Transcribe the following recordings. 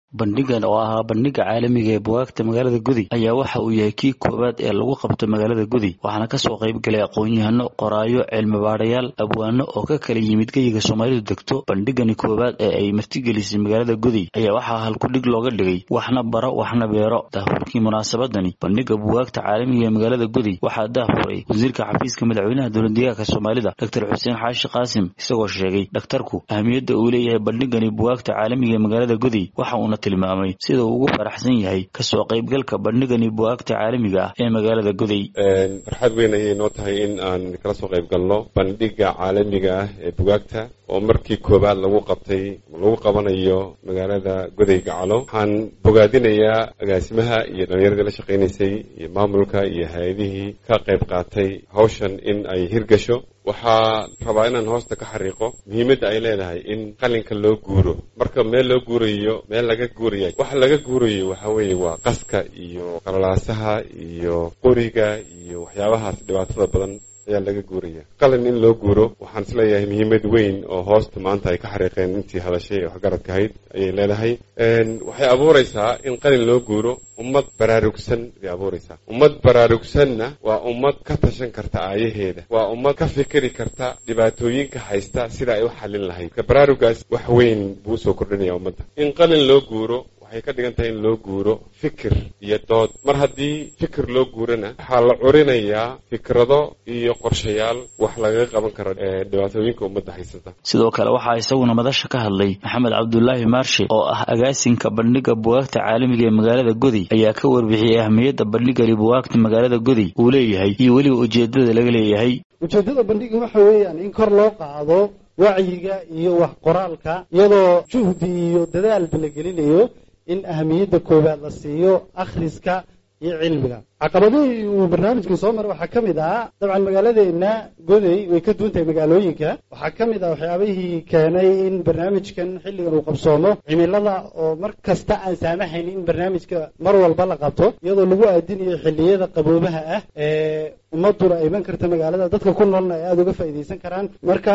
bandhigan oo ahaa bandhiga caalamiga ee bugaagta magaalada gudi ayaa waxa uu yahay kii koowaad ee lagu qabto magaalada gudi waxaana kasoo qayb galay aqoon-yahano qoraayo cilmibaadhayaal abwaano oo ka kala yimid geyiga soomaalidu degto bandhigani koowaad ee ay martigelisay magaalada gudi ayaa waxaa halkudhig looga dhigay waxna baro waxna beero daahfurkii munaasabadani bandhiga bugaagta caalamiga ee magaalada gudi waxaa daahfuray wasiirka xafiiska madaxweynaha dowladdeegaanka soomaalida doctor xuseen xaashi qaasim isagoo sheegay dhakhtarku ahmiyadda uu leeyahay bandhigani bugaagta caalamiga ee magaalada gudi waxa uuna tilmaamay sida uu ugu faraxsan yahay kasoo qaybgalka bandhigani bugaagta caalamiga ah ee magaalada guday farxad weyn ayay noo tahay in aan kala soo qayb galno bandhiga caalamiga ah ee bugaagta oo markii koowaad lagu qabtay lagu qabanayo magaalada goday gacalo waxaan bogaadinayaa agaasimaha iyo dhallinyaradii la shaqaynaysay iyo maamulka iyo hay-adihii ka qayb qaatay hawshan in ay hirgasho waxaa rabaa inaan hoosta ka xariiqo muhiimadda ay leedahay in qalinka loo guuro marka meel loo guurayo meel laga guuraya waxa laga guurayo waxa weeye waa qaska iyo qalalaasaha iyo qoriga iyo waxyaabahaas dhibaatada badan ayaa laga guuraya qalin in loo guuro waxaan isleeyahay muhiimad weyn oo hoosta maanta ay ka xariiqeen intii hadashay ee waxgaradka ahayd ayay leedahay waxay abuuraysaa in qalin loo guuro ummad baraarugsan bay abuuraysaa ummad baraarugsanna waa ummad ka tashan karta aayaheeda waa ummad ka fikiri karta dhibaatooyinka haysta sida ay u xallin lahayd ka baraarugaas wax weyn buu usoo kordhinaya ummadda in qalin loo guuro waxay ka dhigan tahay in loo guuro fikir iyo dood mar haddii fikir loo guurana waxaa la curinayaa fikrado iyo qorshayaal wax lagaga qaban karo dhibaatooyinka ummadda haysata sidoo kale waxaa isaguna madasha ka hadlay maxamed cabdulaahi maarshe oo ah agaasinka bandhiga bugaagta caalamiga ee magaalada godi ayaa ka warbixiyey ahmiyadda bandhigani bugaagta magaalada godi uu leeyahay iyo weliba ujeedada laga leeyahay ujeeddada bandhiga waxa weeyaan in kor loo qaado wacyiga iyo wax qoraalka iyadoo juhdi iyo dadaalba la gelinayo in ahamiyadda koowaad la siiyo akhriska iyo cilmiga caqabadihii uu barnaamijkan soo maray waxaa ka mid ah dabcan magaaladeenna goday way ka duwan tahay magaalooyinka waxaa ka mid ah waxyaabihii keenay in barnaamijkan xilligan uu qabsoomo cimilada oo mar kasta aan saamaxayn in barnaamijka mar walba la qabto iyadoo lagu aadinayo xilliyada qaboobaha ah ee ummaduna ay iman karta magaalada dadka ku noolna ay aada uga faa'iidaysan karaan marka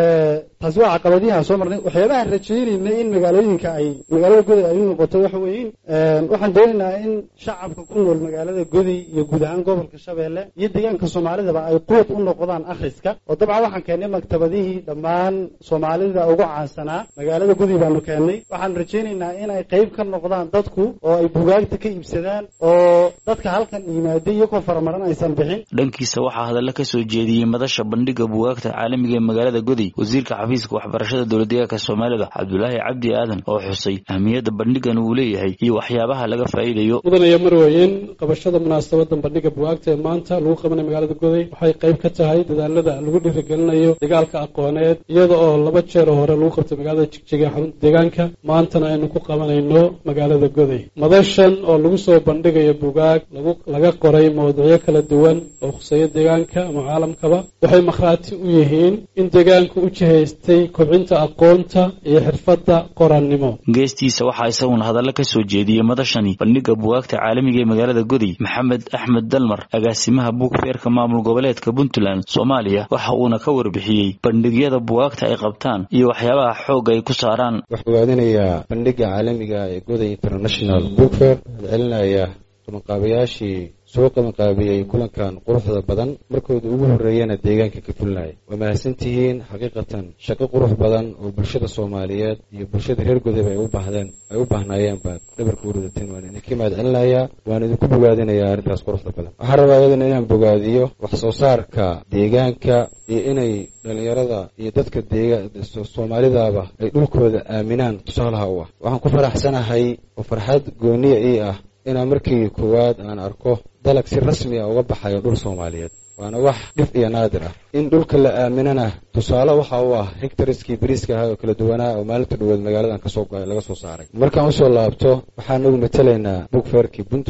taasi waa caqabadihi aan soo marnay waxyaabaha rajaynayna in magaalooyinka ay magaalada goday ay u noqoto waxa weeye waxaan doonaynaa in shacabka ku nool magaalada goday iyo guud ahaan gobolka shabeelle iyo deegaanka soomaalidaba ay quwad u noqdaan akhriska oo dabcan waxaan keennay maktabadihii dhammaan soomaalida ugu caansanaa magaalada goday baanu keennay waxaan rajaynaynaa in ay qayb ka noqdaan dadku oo ay bugaagta ka iibsadaan oo dadka halkan yimaaday iyagoo faramaran aysan bixin dhankiisa waxaa hadalla ka soo jeediyey madasha bandhiga bugaagta caalamiga ee magaalada godi wasiirka xafiiska waxbarashada dowladdeegaanka soomaalida cabdulaahi cabdi aadan oo xusay ahmiyadda bandhigan uu leeyahay iyo waxyaabaha laga faa'iidayo mudanaya marweyn qabashada munaasabadan bandhiga bugaagta ee maanta lagu qabanay magaalada goday waxay qayb ka tahay dadaalada lagu dhiirigelinayo dagaalka aqooneed iyada oo laba jeer hore lagu qabtay magaalada jigjiga xarunta deegaanka maantana aynu ku qabanayno magaalada goday madashan oo lagu soo bandhigayo bugaag laga qoray mawduucyo kala duwan oo khuseeya deegaanka ama caalamkaba waxay makhraati u yihiin in deegaanku u jihaystay kobcinta aqoonta iyo xirfadda qorannimo geestiisa waxaa isaguna hadalla ka soo jeediyey madashani bandhiga bugaagta caalamiga ee magaalada godi maxamed axmed dalmar agaasimaha buugfeerka maamul goboleedka puntland soomaaliya waxa uuna ka warbixiyey bandhigyada bugaagta ay qabtaan iyo waxyaabaha xoogga ay ku saaraan waxaa bogaadinayaa bandhiga caalamiga ee goday international bookfair waxaad celinaya qabanqaabayaashii soo qabanqaabiyey kulankan quruxda badan markooda ugu horreeyana deegaanka ka fulinaya waa mahadsantihiin xaqiiqatan shaqo qurux badan oo bulshada soomaaliyeed iyo bulshada reer godayba ay u baahdeen ay u baahnaayeen baad dhabarka u ridateen waan idinka mahad celinayaa waan idinku bogaadinayaa arrintaas quruxda badan waxaan rabaa iyadana inaan bogaadiyo wax soo saarka deegaanka iyo inay dhallinyarada iyo dadka deega soomaalidaaba ay dhulkooda aaminaan tusaalaha u ah waxaan ku faraxsanahay oo farxad gooniya ii ah inaan markii koowaad aan arko dalag si rasmi a uga baxayo dhul soomaaliyeed waana wax dhif iyo naadir ah in dhulka la aaminana tusaale waxa u ah hectariskii bariiska ahaa oo kala duwanaa oo maalinta dhaweed magaaladan kasoo laga soo saaray markaan usoo laabto waxaan nagu matelaynaa bugfeerkii puntland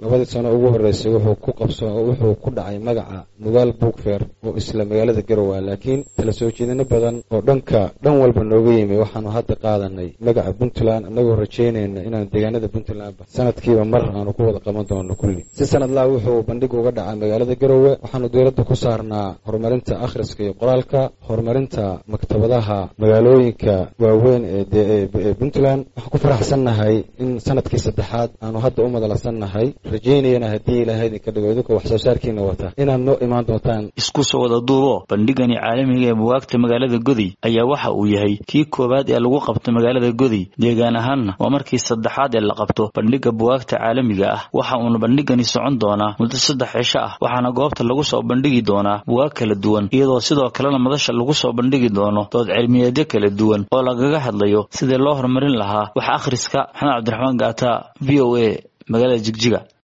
labadii sano ugu horreysay wuxuu ku qabso wuxuu ku dhacay magaca nugaal buugfeer oo isla magaalada garowe laakiin tala soo jeedino badan oo dhanka dhan walba nooga yimi waxaanu hadda qaadanay magaca puntland annagoo rajaynayna inaan deegaanada puntland sanadkiiba mar aanu ku wada qaban doono kulli si sanadlaa wuxuu bandhig uga dhacay magaalada garowe waxaanu dowladda ku saarnaa horumarinta akhriska iyo qoraalka horumarinta maktabadaha magaalooyinka waaweyn ee puntland waxaan ku faraxsannahay in sanadkii saddexaad aanu hadda u madalasannahay rajaynayana haddii ilaahay idinka dhigo idinkoo wax soo saarkiina wata inaad noo imaan doontaan isku soo wada duubo bandhigani caalamiga ee bugaagta magaalada godi ayaa waxa uu yahay kii koowaad ee lagu qabto magaalada godi deegaan ahaanna waa markii saddexaad ee la qabto bandhiga bugaagta caalamiga ah waxa uuna bandhigani socon doonaa muddo saddex cisho ah waxaana goobta lagu soo bandhigi doonaa bugaag kala duwan iyadoo sidoo kalena madasha lagu soo bandhigi doono dood cilmiyeedyo kala duwan oo lagaga hadlayo sidii loo horumarin lahaa wax akhriska maxamed cabdiraxmaan gaata v o a magaalada jigjiga